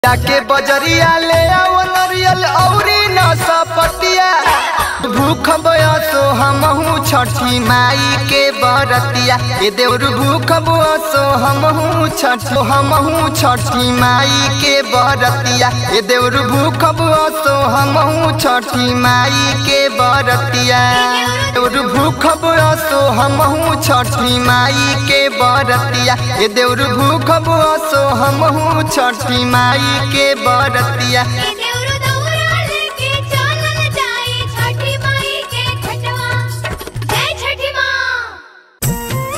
जाके बजरिया ले आओ नरियल औरी नसपतिया भूख बयसो हमहू छठी माई के बरतिया ए देउर भूख बयसो हमहू छठ हमहू छठी माई के बरतिया ए देउर भूख बयसो हमहू छठी माई के बरतिया देउर भूख बयसो हमहू छठी माई के बरतिया ए देउर भूख बयसो हमहू छठी माई के बरतिया देउरु दौरा लेके चलल जाई छठी माई के घटवा जय छठी माँ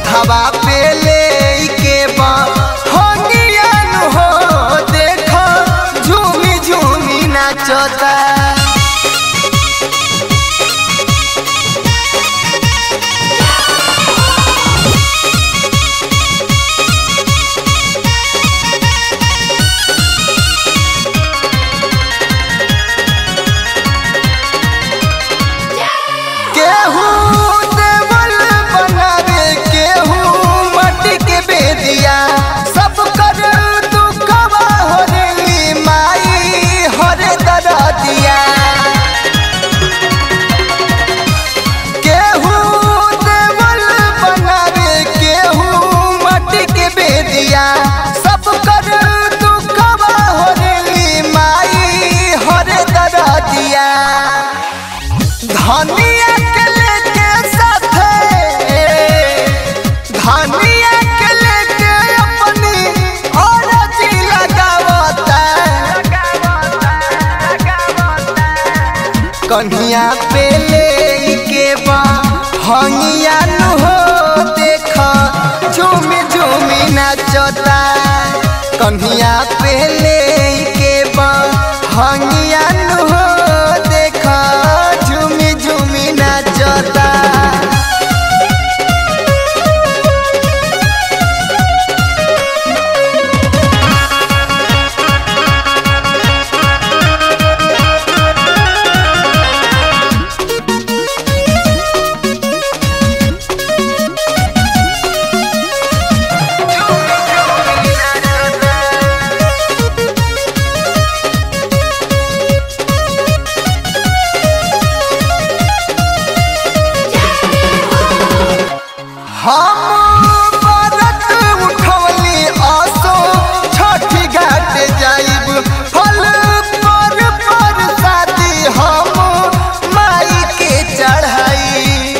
मथवा पे ले के बा हंगियन हो देखो झूमी झूमी नाचता केहू देवल बनावे केहू मट्टी के बेदिया सब कर दुखवा होली माई हरे दरदिया केहू देवल बनावे केहू मट्टी के बेदिया सब कर दुखवा होली माई हरे दरदिया धनिया के लेके साथे धनिया के लेके अपनी औरती लगावता कन्हिया पे ले के बा हंगिया नु हो देख झूमी झूमी नाचता कन्हिया पे ले के बा हंगिया नु हो देख झूमी झूमी नाचता हम व्रत उठवली आसो छठी घाट जाइब फल पर पर शादी हम माई के चढ़ाई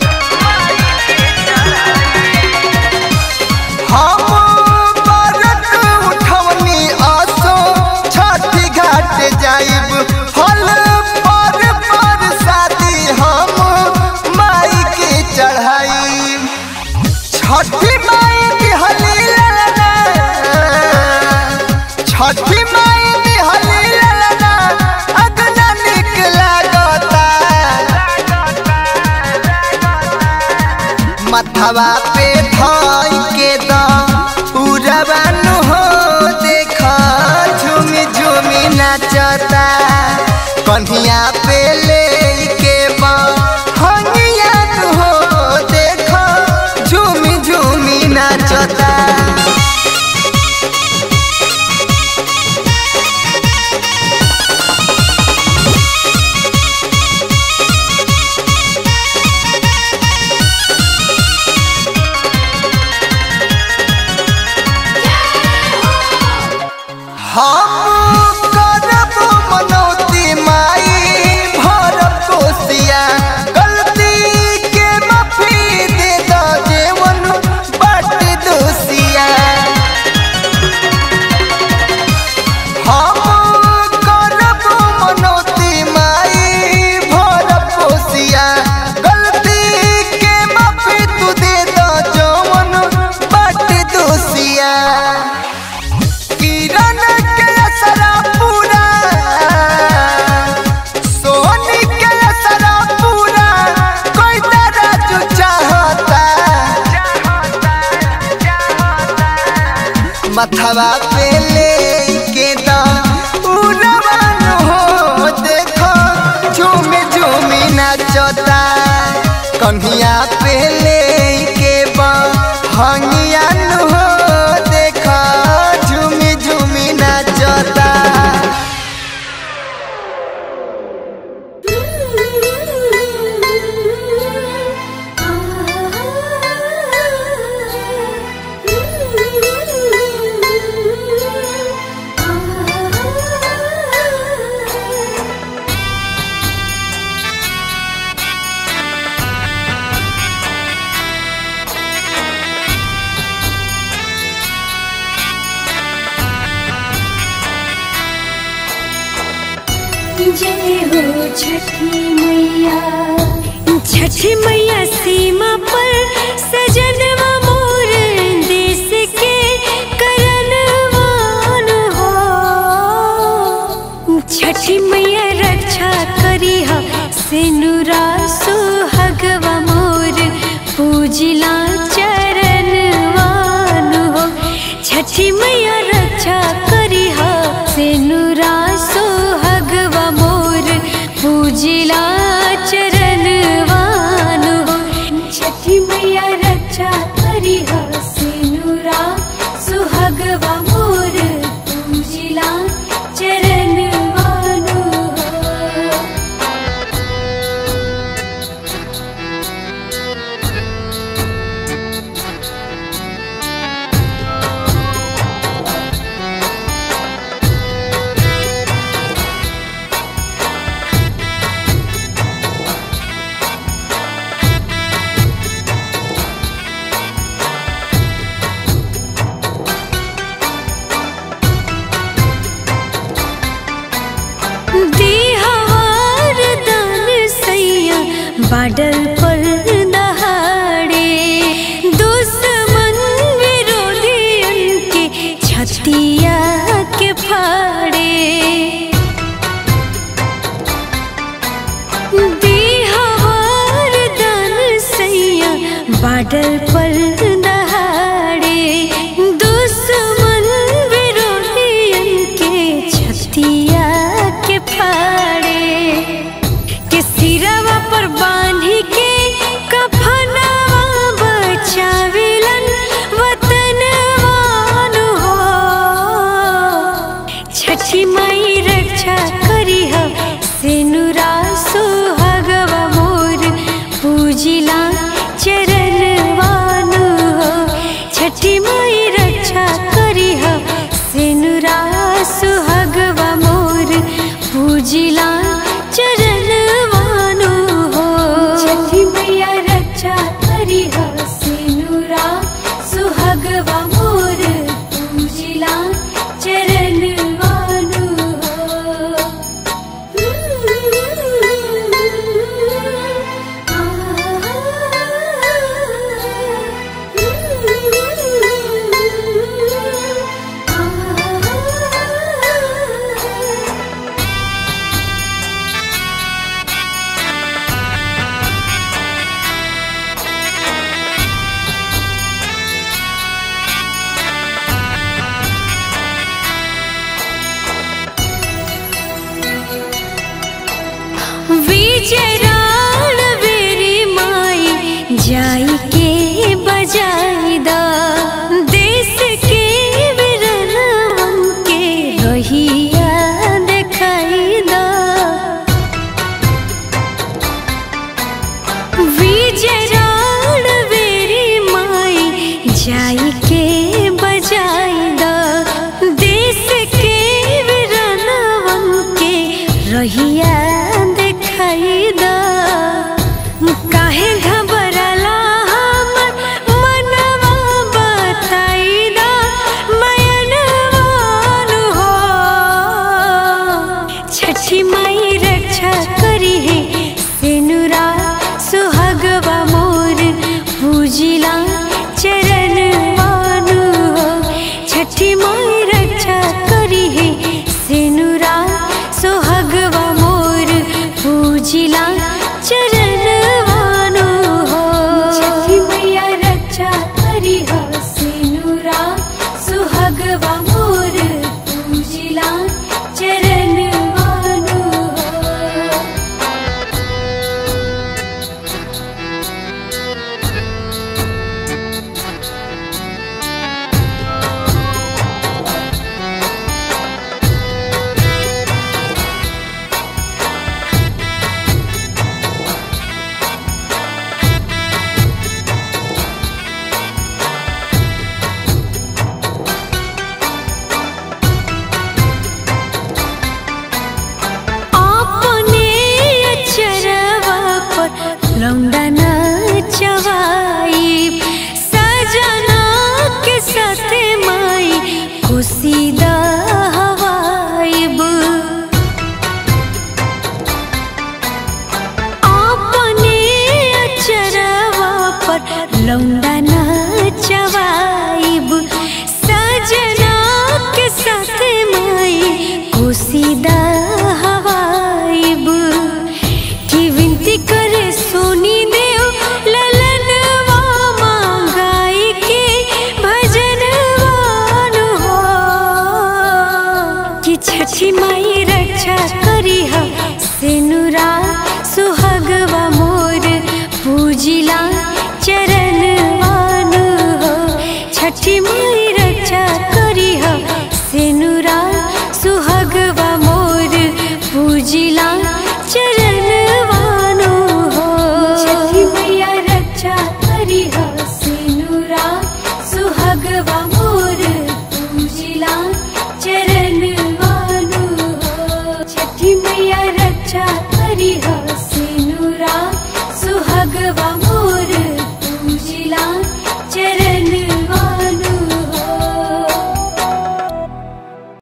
हम व्रत उठवली आसो छठी घाट जाइब फल पर पर शादी हम माई के चढ़ाई छठी माई दिहली ललना छठी माई दिहली ललना अगना निक लागता मथवा पे धाई के दा उड़वन हो देख झूमी झूमी नाचता कन्हिया पे ले के बा हंगिया हो देख झूमी झूमी नाचता हम करब मनौती माई भरब कोसिया गलती के माफी दे द जेवन बट दोसिया हम करब मनौती माई भरब कोसिया गलती के माफी तू दे द जवन बट दोसिया किरण के असरा पूरा सोनी के असरा पूरा कोई तरह जो चाहता मथवा पे ले के दा उड़वन हो देखो झूमी झूमी नाचता कन्हिया पे ले के बा हंगिया हो देखो झूमी झूमी नाचता जय हो छठी मैया छठी मैया सीमा पर सजनवा मैया रक्षा करी हा सेनुरा सुहगवा मोर पूजिला चरण वानु हो छठी मैया रक्षा करी हा सेनुरा सुहगवा मोर पूजिला चरण वानु हो छठी मैया रक्षा करी हा सेनुरा सुहगवा मोर पूजिला चरण वानु हो दिहवार दान सैया बाडल पर दहाड़े दुश्मन विरोधियन के छतिया के फाड़े दिहवार दान सैया बाडल पर दहाड़े दुश्मन विरोधियन के छतिया के फाड़े के सिरवा पर बांधी के कफनवा बचावेलन वतनवान हो छठी माई रक्षा करी हो सेनुरा सुहागवा मोर पूजिला चरण वानु हो छठी माई रक्षा करी हो सेनुरा सुहागवा मोर पूजिला चरण वानु हो छठी मैया रक्षा करी हो सेनुरा सुहागवा मोर पूजिला चरण वानु हो विजराण बेरी माई जाई के बजाई दा देश के विरनवन के रहिया देखाई दा विजराण बेरी माई जाई के बजाई दा देश के विरनवन के रहिया देखाई दा काहे घबरला हमर मनवा बताई दा मयनवान हो छठी माई रक्षा करी है